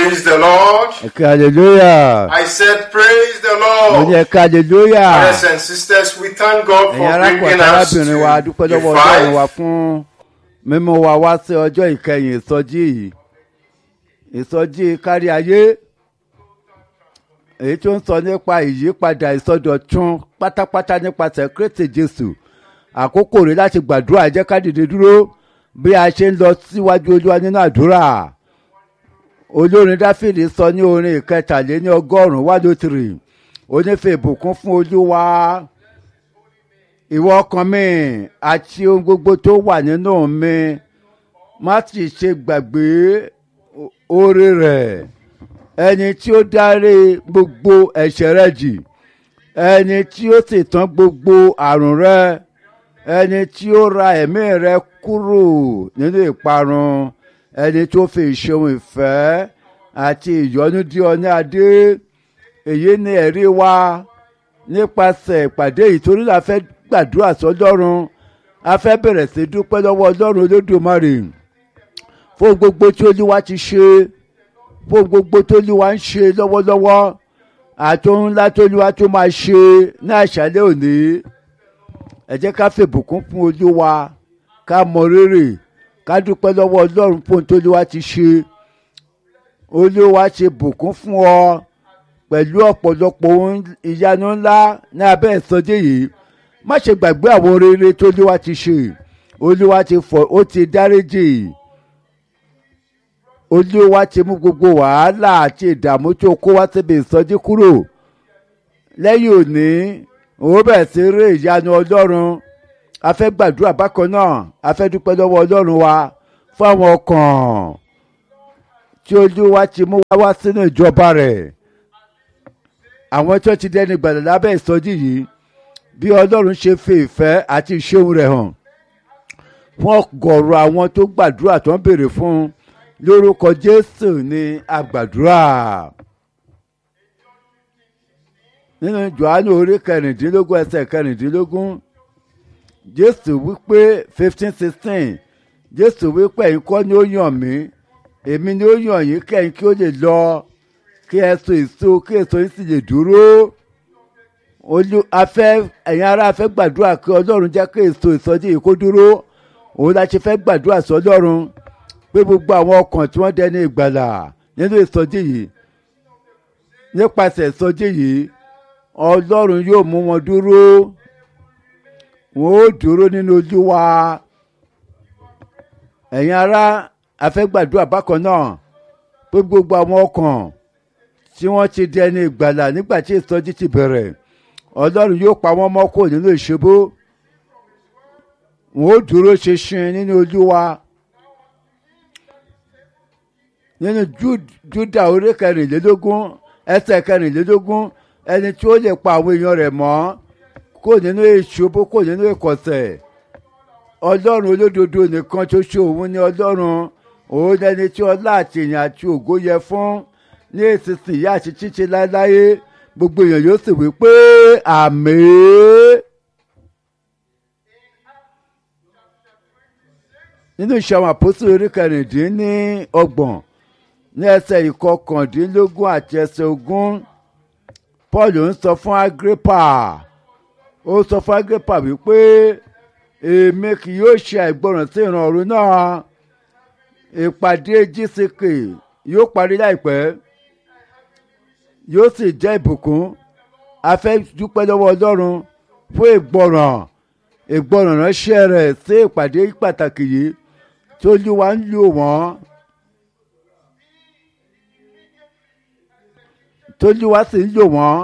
Praise the Lord. ẹ̀ka hallelujah. I said, Praise the mo ní Lord. ẹ̀ka hallelujah. Brothers and sisters, we thank God ẹ̀yin for arákùnrin bringing àti us to arábìnrin wa dúpẹ́ the lọ́wọ́ ọlọ́run wa five. fún mímú wa wá sí ọjọ́ ìkẹyìn ìsọjí yìí ìsọjí kárí ayé èyí tó ń sọ nípa ìyípadà ìsọdọ̀tun pátápátá nípasẹ̀ kristi jésù àkókò rẹ̀ láti gbàdúrà jẹ́ ká dìde dúró bí a ṣe ń lọ síwájú olúwa nínú àdúrà olórin dáfídì sọ ní orin ìkẹtàléní ọgọ́rùn-ún wá ló tìrì onífẹ̀ ìbùkún fún olúwa ìwọ ọkàn mi àti ohun gbogbo tó wà nínú mi má sì ṣe gbàgbé o- oore rẹ̀ ẹni tí ó dárí gbogbo ẹ̀ṣẹ̀ rẹ jì ẹni tí ó sì tán gbogbo àrùn rẹ ẹni tí ó ra ẹ̀mí rẹ kúrò nínú ìparun ẹni tó fi ìṣeun ìfẹ́ àti ìyọ́nú dí ọ ní adé èyí ni ẹ̀rí wa nípasẹ̀ ìpàdé yìí torí la fẹ́ gbàdúrà sọlọ́run a fẹ́ bẹ̀rẹ̀ sí dúpẹ́ lọ́wọ́ ọlọ́run olódùmarè fún gbogbo tí olúwa ti ṣe fún gbogbo tí olúwa ń ṣe lọ́wọ́lọ́wọ́ àti ohun ńlá tí olúwa tó máa ṣe ní àṣálẹ́ òní ẹ jẹ́ ká fèbùkún fún olúwa ká mọ rírì ká dúpẹ́ lọ́wọ́ ọlọ́run fún ohun tí olúwa ti ṣe olúwa ṣe bùkún fún ọ pẹ̀lú ọ̀pọ̀lọpọ̀ ohun ìyanu ńlá ní abẹ́ ìsọdí yìí má ṣe gbàgbé àwọn rere tó olúwa ti ṣe olúwa ti fọ ó ti dáríjì olúwa ti mú gbogbo wàhálà àti ìdààmú tó kó wá síbi ìsọjí kúrò lẹ́yìn òní òun bẹ̀rẹ̀ sí rí ìyanu ọlọ́run a fẹ́ gbàdúrà bákan náà a fẹ́ dúpẹ́ lọ́wọ́ ọlọ́run wa fún àwọn ọkàn tí olúwa ti mú wá wá sínú ìjọba rẹ̀ àwọn tó ti dẹni gbàdọ̀ lábẹ́ ìsọjí yìí bí ọlọ́run ṣe fi ìfẹ́ àti ìṣeun rẹ̀ hàn fún ọgọ̀rọ̀ àwọn tó gbàdúrà tó ń béèrè fún un lórúkọ jésù ní àgbàdúrà nínú johannu orí kẹrìndínlógún ẹsẹ̀ kẹrìndínlógún jésù wípé fifteen sixteen jésù wípé ẹ̀yin kọ́ ni ó yàn mí èmi ni ó yàn yín kẹ́yìn kí ó lè lọ kí ẹ so èso kí èso yín sì lè dúró olú afẹ́ ẹ̀yin ará afẹ́ gbàdúrà kí ọlọ́run jẹ́ kí èso ìsọjí yìí kó dúró òun la ṣe fẹ́ gbàdúrà sọlọ́run pé gbogbo àwọn ọkàn tí wọ́n dẹni ìgbàlà nínú ìsọjí yìí nípasẹ̀ ìsọjí yìí ọlọ́run yóò mú wọn dúró wọn ó dúró nínú olúwa ẹ̀yin ará afẹ́ gbàdúrà bákan náà pé gbogbo àwọn ọkàn tí wọ́n ti dẹni ìgbàlà nígbà tí ìsọjí ti bẹ̀rẹ̀ ọlọ́run yóò pa wọ́n mọ́ kó nínú ìṣubú wọn ó dúró ṣinṣin nínú olúwa nínú Júd- júdà orí kẹrìnlélógún ẹsẹ̀ kẹrìnlélógún ẹni tí ó lè pa àwọn èèyàn rẹ̀ mọ́ kó nínú ìṣubú kó nínú ìkọ̀sẹ̀ ọlọ́run olódodo nìkan ṣoṣo òun ni ọlọ́run òun lẹni tí ọlá àti ìyìn àti ògo yẹ fún ní ìsinsìnyí àti títí láéláé gbogbo èèyàn yóò sì wí pé àmín. nínú ìṣàwọn àpòsí orí kẹrìndínní ọgbọ̀n ní ẹsẹ̀ ìkọkàndínlógún àti ẹsẹ̀ ogún paul ń sọ fún agrippa ó sọ fún agrippa wípé èmi kì yóò ṣe àìgbọràn sí ìran ọ̀run náà ìpàdé gck yóò parí láìpẹ́ yóò sì jẹ́ ìbùkún a fẹ́ dúpẹ́ lọ́wọ́ ọlọ́run fún ìgbọràn ìgbọràn ránṣẹ́ rẹ̀ sí ìpàdé pàtàkì yìí tí olúwa ń lò wọ́n tójúwa sì ń lò wọ́n.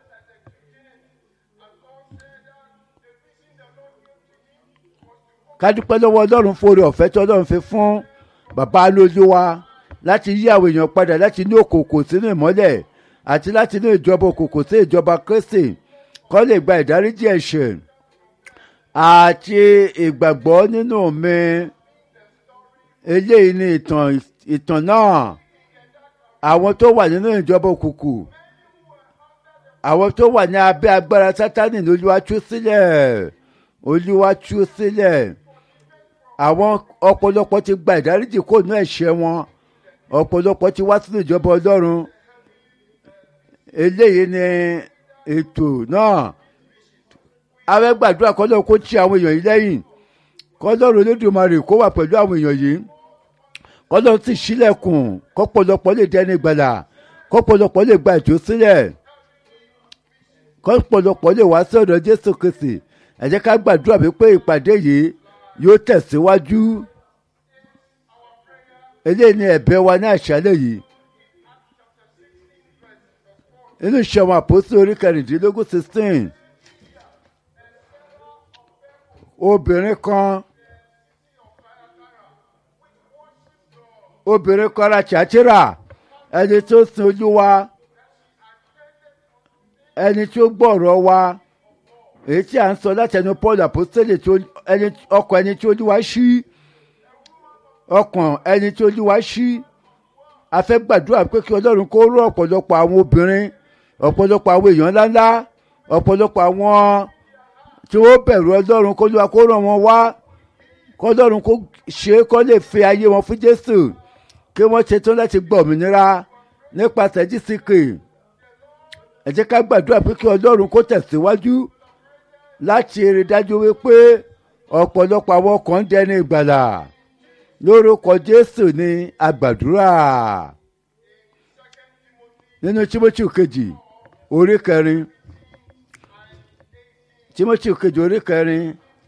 ká dúpẹ́ lọ́wọ́ ọlọ́run fún oore ọ̀fẹ́ tí ọlọ́run fi fún bàbá lójúwa láti yí àwọn èèyàn padà láti ní òkòkò sínú ìmọ́lẹ̀ àti láti ní ìjọba òkòkò sí ìjọba kristi kó lè gba ìdáríjì ẹ̀ṣẹ̀ àti ìgbàgbọ́ nínú mi eléyìí ni ìtàn ìtàn náà àwọn tó wà nínú ìjọba òkùnkùn àwọn tó wà ní abẹ́ agbára sátánì ní olúwa tú sílẹ̀ olúwa tú sílẹ̀ àwọn ọ̀pọ̀lọpọ̀ ti gba ìdáríjì kó nú ẹ̀ṣẹ̀ wọn ọ̀pọ̀lọpọ̀ ti wá sínú ìjọba ọlọ́run eléyìí ni ètò náà àwọn gbàdúrà kọ́lọ́ kó tí àwọn èèyàn yìí lẹ́yìn kọ́lọ́run olódùmarè kó wà pẹ̀lú àwọn èèyàn yìí kọ́lọ́run sì ṣílẹ̀kùn kọ́pọ̀lọpọ̀ lè dẹni gbàlà kọ́pọ̀lọpọ̀ lè gba ètò sílẹ̀ kọ́pọ̀lọpọ̀ lè wá sí ọ̀dọ̀ jésù kristi ẹ jẹ́ ká gbàdúrà wípé ìpàdé yìí yóò tẹ̀síwájú eléyìí ni ẹ̀bẹ̀ wa ní àṣálẹ̀ yìí inú ìṣẹ̀wọ̀n àpòsí orí kẹrìndínlógún sixteen obìnrin kan obìnrin kan ra ṣàtìrà ẹni tó sin olúwa ẹni tó gbọ́rọ̀ wa èyí tí a ń sọ láti ẹnu paul apostole ọkàn ẹni tí olúwa ṣí ọkàn ẹni tí olúwa ṣí a fẹ́ gbàdúrà pé kí ọlọ́run kó rọ ọ̀pọ̀lọpọ̀ àwọn obìnrin ọ̀pọ̀lọpọ̀ àwọn èèyàn ńláńlá ọ̀pọ̀lọpọ̀ àwọn tí ó bẹ̀rù ọlọ́run kó lóra kó ràn wọ́n wá kó ọlọ́run kó ṣe kó lè fi ayé wọn fún jésù kí wọ́n ṣetán láti gba òmìnira nípasẹ̀ jísìkì ẹ jẹ́ ká gbàdúrà pé kí ọlọ́run kó tẹ̀síwájú láti rí dájú wípé ọ̀pọ̀lọpọ̀ àwọn kan ń dẹni ìgbàlà lórúkọ jésù ní àgbàdúrà nínú tímọ́tì kejì orí kẹrin tímọ́tì kejì orí kẹrin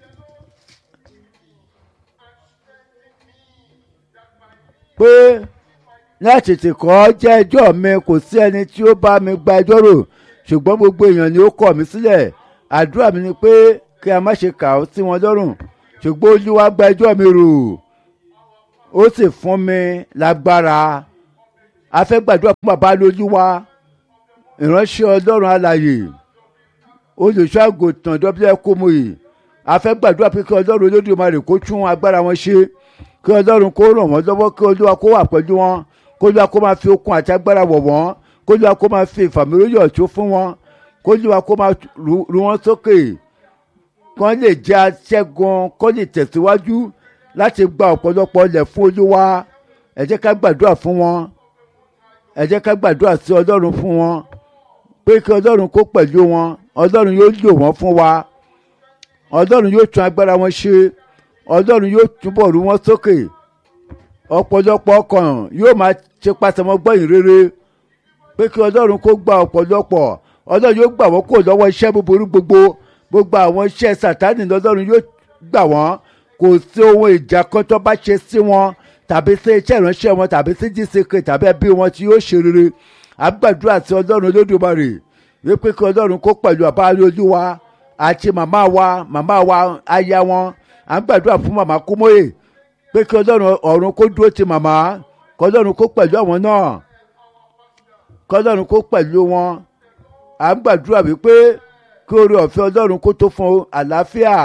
pé láti tètè kọ́ jẹ́ ẹjọ́ mi kò sí ẹni tí ó bá mi gba ẹjọ́ rò ṣùgbọ́n gbogbo èèyàn ni ó kọ̀ mí sílẹ̀ àdúrà mi ni pé kí a má ṣe kà ó sí wọn lọ́rùn ṣùgbọ́n olúwa gba ẹjọ́ mi rò ó sì fún mi lágbára a fẹ́ gbàdúrà fún bàbá lójúwa ìránṣẹ́ ọlọ́run alàyè olùṣọ́ àgùntàn dọ́bílẹ̀ kómoyè a fẹ́ gbàdúrà pé kí ọlọ́run olódùmarè kó tún agbára wọn ṣe kí ọlọ́run kó ràn wọ́n lọ́wọ́ kí olúwa kó wà pẹ̀lú wọn kó olúwa kó máa fi okun àti agbára wọ̀ wọ́n kó olúwa kó máa fi ìfàmìlóyọ̀ tó fún wọn kó olúwa kó máa ru wọn sókè kán lè jẹ́ aṣẹ́gun kó lè tẹ̀síwájú láti gba ọ̀pọ̀lọpọ̀ ilẹ̀ fún olúwa ẹ jẹ́ ká gbàdúrà fún wọn ẹ jẹ́ ká gbàdúrà sí ọlọ́run fún wọn pé kí ọlọ́run kó pẹ̀lú wọn ọlọ́run yóò lò wọ́n fún wa ọlọ́run yóò tún agbára wọn ṣe ọlọ́run yóò túbọ̀ rú wọn sókè ọ̀pọ̀lọpọ̀ ọkàn yóò máa ṣe pàṣẹmọ́ gbọ́yìn rere pé kí ọlọ́run kó gba ọ̀pọ̀lọpọ̀ ọlọ́run yóò gbà wọ́n kó lọ́wọ́ iṣẹ́ búburú gbogbo gbogbo àwọn iṣẹ́ sàtánì lọ́lọ́run yóò gbà wọ́n kò sí ohun ìjà kan tó bá ṣe sí wọn tàbí sí iṣẹ́ ìránṣẹ́ wọn tàbí sí jíṣeke tàbí ẹbí wọn tí yóò ṣe rere àgbàdúrà sí ọlọ́run olódùmarè wípé kí ọlọ́run kó pẹ̀lú àbáyé olúwa àti màmá wa màmá wa aya wọn à ń gbàdúrà fún màmá kúmóyè pé kí ọlọ́run ọ̀run kó dúró ti màmá kí ọlọ́run kó pẹ̀lú àwọn náà kí ọlọ́run kó pẹ̀lú wọn à ń gbàdúrà wípé kí oore ọ̀fẹ́ ọlọ́run kó tó fún àlàáfíà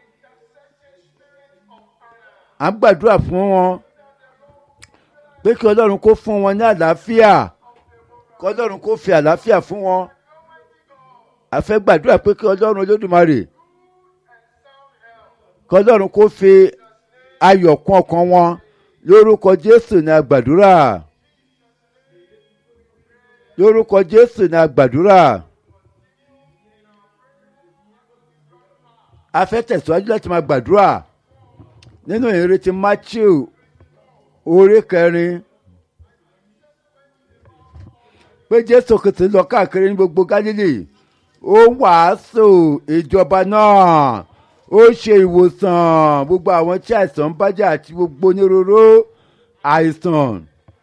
à ń gbàdúrà fún wọn pé kí ọlọ́run kó fún wọn ní àlàáfíà kí ọlọ́run kó fi àlàáfíà fún wọn a fẹ́ gbàdúrà pé kí ọlọ́run olódùmarè kí ọlọ́run kó fi ayọ̀ kún ọkàn wọn lórúkọ jésù ní àgbàdúrà lórúkọ jésù ní àgbàdúrà a fẹ́ tẹ̀síwájú láti máa gbàdúrà nínú ìrètí matthew orí kẹrin pé jésù kìtì lọ káàkiri ní gbogbo galilee ó wàásù ìjọba náà ó ṣe ìwòsàn gbogbo àwọn tí àìsàn ń bájà àti gbogbo onírúurú àìsàn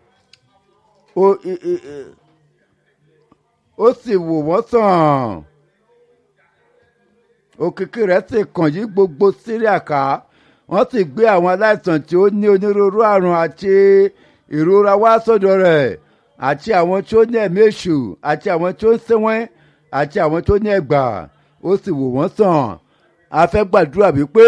ó sì wò wọ́n sàn òkìkí rẹ̀ sì kàn yí gbogbo síríà ká wọ́n sì gbé àwọn aláìsàn tí ó ní onírúurú àrùn àti ìrora wá sọ́dọ̀ rẹ̀ àti àwọn tí ó ní ẹ̀mí èṣù àti àwọn tí ó ń sẹ́wọ́n àti àwọn tó ní ẹ̀gbà ó sì wò wọ́n sàn a fẹ́ gbàdúrà wípé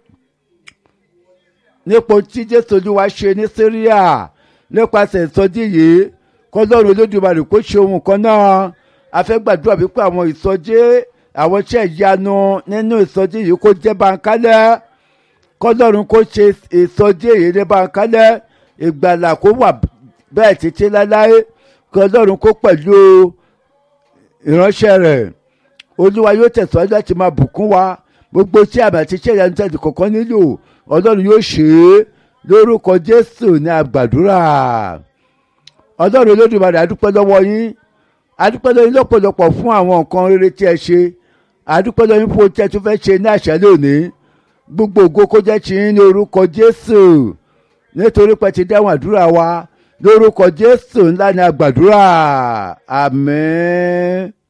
nípa tí jésù olúwa ṣe ní síríà nípasẹ̀ ìsọjí yìí kọ́lọ́run olódùmarè kó ṣe ohun kan náà a fẹ́ gbàdúrà wípé àwọn ìsọjí àwọn iṣẹ́ ìyanu nínú ìsọjí yìí kó jẹ́ bankálẹ̀ kọ́lọ́run kó ṣe ìsọjí èyí ní bankálẹ̀ ìgbàlà kó wà bẹ́ẹ̀ títí láláé kí ọlọ́run kó pẹ̀lú ìránṣẹ́ rẹ̀ olúwa yóò tẹ̀síwájú láti máa bùkún wa gbogbo tí àmì àti iṣẹ́ ìyanu tẹ̀sí kọ̀ọ̀kan nílò ọlọ́run yóò ṣe é lórúkọ jésù ní àgbàdúrà ọlọ́run olódùmarè adúpẹ́ lọ́wọ́ yín adúpẹ́ lọ́wọ́ yín lọ́pọ̀lọpọ̀ fún àwọn nǹkan rere tí ẹ ṣe adúpẹ́ lọ́wọ́ yín fún ohun tí ẹ tún fẹ́ ṣe ní àṣálẹ́ òní gbogbo ògo kó jẹ́ ti yín ní orúkọ jésù nítorí pé ti dáhùn àdúrà wa lórúkọ jésù ńlá ní àgbàdúrà àmín.